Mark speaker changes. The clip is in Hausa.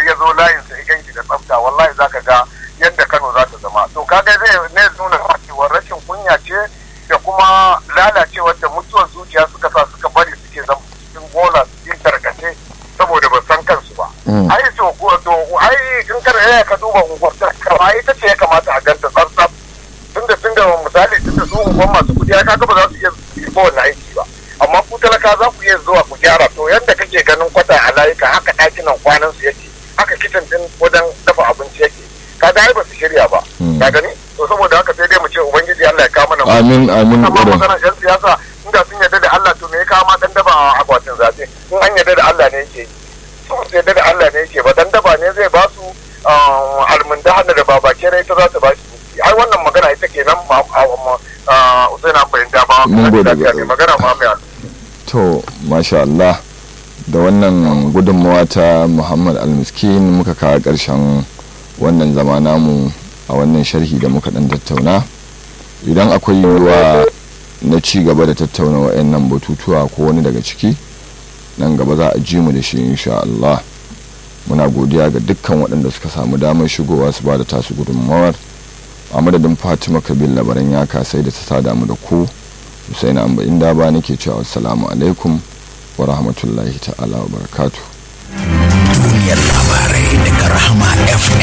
Speaker 1: ya zo layin sa ya ganki da tsafta wallahi zaka ga yadda Kano za ta zama to kaga zai ne nuna cewa rashin kunya ce da kuma lalacewar da mutuwar zuciya suka sa suka bari suke zama cikin bola cikin tarkace saboda ba san kansu ba ai to to ai in kar ya ka duba unguwar kama ita ce ya kamata a ganta tsaf tunda tunda misali tunda su unguwar masu kudi ya kaga ba za su iya yi ba wannan aiki ba amma ku talaka za ku iya zuwa ku gyara to yadda kake ganin kwata a layuka haka ɗakinan kwanan su yake haka kicin din wajen dafa abinci yake kaga ai ba su shirya ba ka gani to saboda haka sai dai mu ce ubangiji Allah ya kawo mana
Speaker 2: amin amin
Speaker 1: amma maganar yan siyasa inda sun yarda da Allah to me ya kawo ma dan daba a akwatin zaɓe in an yarda da Allah ne yake yi su su yarda da Allah ne yake ba dan daba ne zai ba su almunda hannu da babake rai ta za ta ba shi ai wannan magana ita kenan ma Usaina fahimta ba
Speaker 2: Mun gode
Speaker 1: da
Speaker 2: ga-
Speaker 1: magana ma mai
Speaker 2: to masha Allah da wannan gudunmawa ta Muhammad Almiskin muka kawo ƙarshen wannan zama namu a wannan sharhi da muka dan tattauna idan akwai yiwuwa na ci gaba da tattauna wa'annan batutuwa ko wani daga ciki nan gaba za a ji mu da shi insha Allah muna godiya ga dukkan waɗanda suka samu damar shigowa su ba da tasu gudunmawar a madadin fatima kabil labaran ya kasai da ta sada mu da ku husaina amba inda ba nake cewa assalamu alaikum wa rahmatullahi ta'ala wa barakatuh
Speaker 3: duniyar labarai daga rahama fm